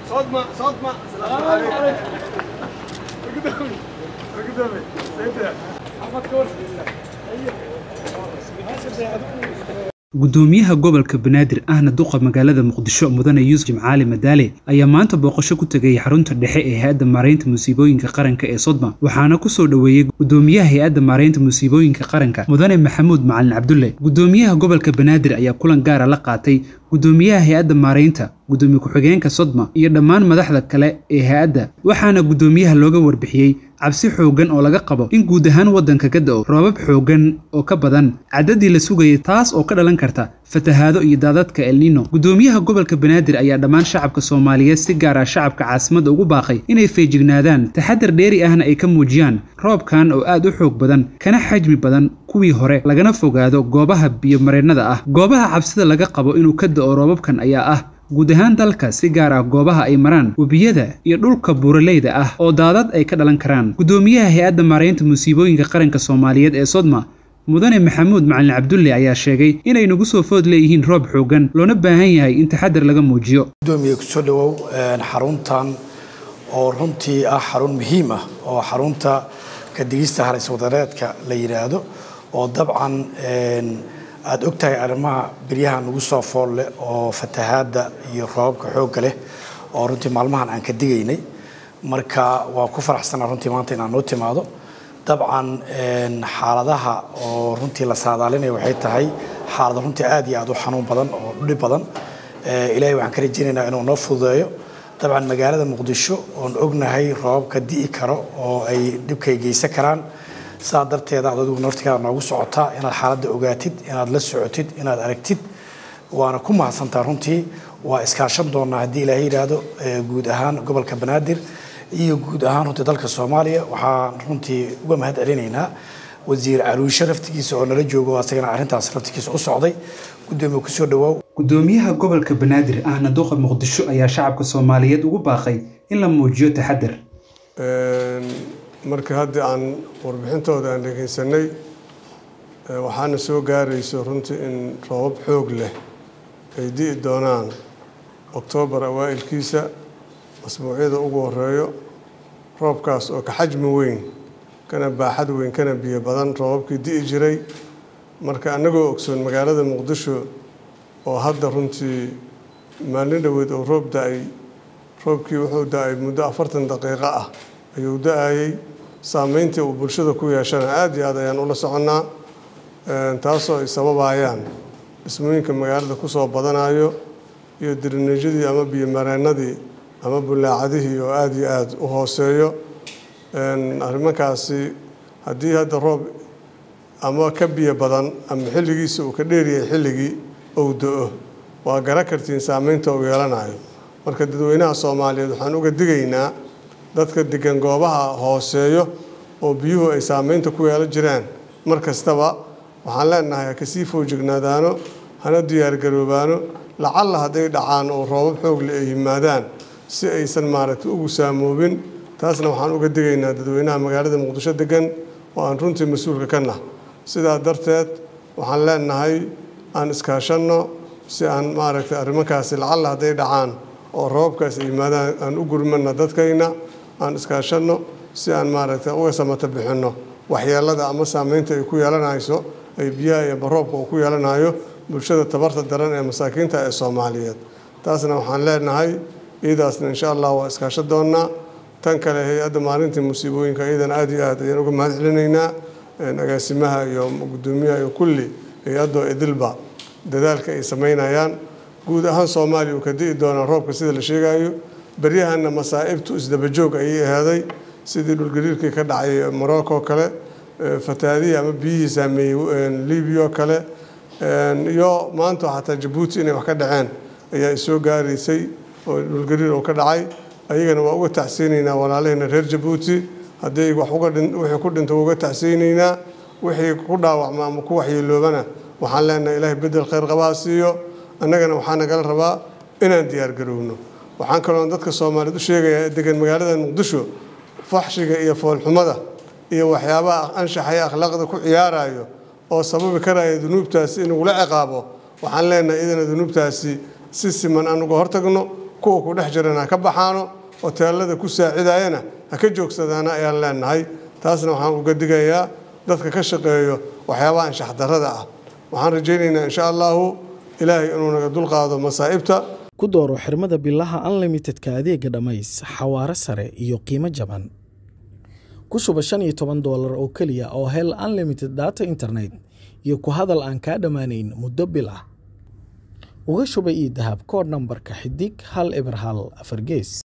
صدمة صدمة السلام عليكم قدامي قدامي سيدي احمد كورسي gudoomiyaha gobolka banaadir ahna duqa magaalada muqdisho mudane yuusuf jimcaali madaale ayaa maanta booqasho ku tegay xarunta dhexe ee hay-adda maaraynta musiibooyinka qaranka ee sodma waxaana kusoo dhoweeyey gudoomiyaha hay-adda maaraynta musiibooyinka qaranka mudane maxamuud macalin cabdulle gudoomiyaha gobolka banaadir ayaa kulan gaara la qaatay gudoomiyaha hay-adda maaraynta gudoomiye ku-xigeenka sodma iyo dhammaan madaxda kale ee hay-adda waxaana gudoomiyaha looga warbixiyey cabsi xooggan oo laga qabo in guud ahaan waddanka ka da'o roobab xooggan oo ka badan caddadii la sugayay taas oo ka dhalan karta fatahaado iyo daadadka elnino gudoomiyaha gobolka banaadir ayaa dhammaan shacabka soomaaliyeed si gaar ah shacabka caasimadda ugu baaqay inay feejignaadaan taxadar dheeri ahna ay ka muujiyaan roobkan oo aad u xoog badan kana xajmi badan kuwii hore lagana fogaado goobaha biyomareennada ah goobaha cabsida laga qabo inuu ka da'o roobabkan ayaa ah guud ahaan dalka si gaar ah goobaha ay maraan webiyada iyo dhulka buuraleyda ah oo daadad ay ka dhalan karaan gudoomiyaha hay-adda maaraynta musiibooyinka qaranka soomaaliyeed ee sodma mudane maxamuud macalin cabdulle ayaa sheegay inay nagu soo food leeyihiin roob xooggan loona baahan yahay in taxadar laga muujiyo gudoomiye kusoo dhawow xaruntan oo runtii ah xarun muhiim ah oo xarunta kadigista halis wadareedka la yidhaahdo oo dabcan aada og tahay arrimaha beryaha nagu soo fool leh oo fatahaadda iyo roobabka xoogga leh oo runtii maalmahan aan ka digaynay marka waa ku faraxsanaa runtii maanta inaan noo timaado dabcan xaaladaha oo runtii la saadaalinaya waxay tahay xaalado runtii aad iyo aad u xanuun badan oo dhib badan ilaahay waxaan ka rajaynaynaa inuu noo fududeeyo dabcan magaalada muqdisho oon ognahay roobabka di'i karo oo ay dhibkay geysan karaan saa darteeda aad adigu naftigaada noogu socotaa inaad xaaladda ogaatid inaad la socotid inaad aragtid waana ku mahadsantaa runtii waa iskaashan doonaa haddii ilaahay yidhaahdo guud ahaan gobolka banaadir iyo guud ahaan runtii dalka soomaaliya waxaan runtii uga mahad celinaynaa wasiir caruushe raftigiisa oo nala joogo asagana arrintaas raftigiisa u socday gudoomiye kusoo dhawaaw gudoomiyaha gobolka banaadir ahna duqa muqdisho ayaa shacabka soomaaliyeed ugu baaqay in la muujiyo taxadar marka haddii aan warbixintooda aan dhegaysanay waxaana soo gaarayso runtii in roobab xoog leh ay di'i doonaan oktoobar awaa'ilkiisa masbuucyada ugu horeeyo roobkaas oo ka xajmi weyn kana baaxad weyn kana biyo badan roobabkii di'i jiray marka annagoo ogsoon magaalada muqdisho oo hadda runtii maalin dhoweed oo roob da-ay roobkii wuxuu da-ay muddo afartan daqiiqo ah ayuu da-ayey saameyntii uu bulshada ku yeeshana aada iyo aad ayaan ula soconnaa taasoo ay sababayaan dhismooyinka magaalada kusoo badanayo iyo dirineejyadii ama biyomareennadii ama bulaacadihii oo aada iyo aada u hooseeyo arrimankaasi haddii hadda roob ama ka biyo badan ama xilligiisa uu ka dheeryahay xilligii ou do-o waa gara kartiin saameynta uu yeelanayo marka dadweynaha soomaaliyeed waxaan uga digaynaa dadka degan goobaha hooseeyo oo biyuhu ay saameynta ku yeelan jiraan mar kastaba waxaan leenahay ha kasii foojignaadaano hana diyaargaroobaano lacalla hadday dhacaan oo roobab xoogle ay yimaadaan si aysan maaragtay ugu saamoobin taasna waxaan uga digaynaa dadweynaha magaalada muqdisho degan oo aan runtii mas-uulka ka nah sidaa darteed waxaan leenahay aan iskaashanno si aan maaragtay arrimankaasi lacalla hadday dhacaan oo roobabkaas ay yimaadaan aan u gurmana dadkayna aan iskaashanno si aan maaragtay uga samata bixinno waxyeelada ama saameynta ay ku yeelanayso ay biyaha iyo baroobka uu ku yeelanayo bulshada tabarta daran ee masaakiinta ee soomaaliyeed taasna waxaan leenahay iyadaasna insha allah waa iskaasho doonnaa tan kale hay-adda maalintii musiibooyinka iyadana aada iyo aad ayaan uga mahad celinaynaa agaasimaha iyo gudoomiyaha iyo kulli hay-addoo idilba dadaalka ay samaynayaan guud ahaan soomaaliya uu ka di'i doonaa roobka sida la sheegayo beryahana masaa'ibtu isdabajoog ayay ahaaday sidii dhulgariirkii ka dhacay morocco kale fatahaadihii ama biyihii saameeyey libiya kale iyo maanta xataa jabuuti inay wax ka dhaceen ayaa isoo gaaraysay oo dhulgariir oo ka dhacay ayagana waa uga tacsiynaynaa walaalaheenna reer jabuuti haddii wax uga dhin wixii ku dhinta uga tacsiynaynaa wixii ku dhaawacma ama ku waxyeeloobana waxaan leenahay ilaahay bedel khayr qabaha siiyo annagana waxaa nagala rabaa inaan diyaargaroowno waxaan kaloo dadka soomaaliyeed u sheegayaa degan magaalada muqdisho faxshiga iyo foolxumada iyo waxyaabaha anshaxa iyo akhlaaqda ku ciyaarayo oo sababi karaya dunuubtaasi in lagula ciqaabo waxaan leenahay idana dunuubtaasi si siman aan uga hortagno kuwa ku dhex jirana ha ka baxaano hoteelada ku saacidayana ha ka joogsadaana ayaan leenahay taasna waxaan uga digayaa dadka ka shaqeeyo waxyaabaha anshax darrada ah waxaan rajaynaynaa insha allahu ilaahay inuu naga dulqaado masaa'ibta ku dooro xirmada bilaha unlimitedka adeega dhammays xawaare sare iyo qiimo jaban ku shuba shan iyo toban doolar oo keliya oo hel unlimited data internet iyo ku hadal aan kaa dhammaanayn muddo bil ah uga shuba ii dahab koodh nambarka xidig hal eber hal afar gees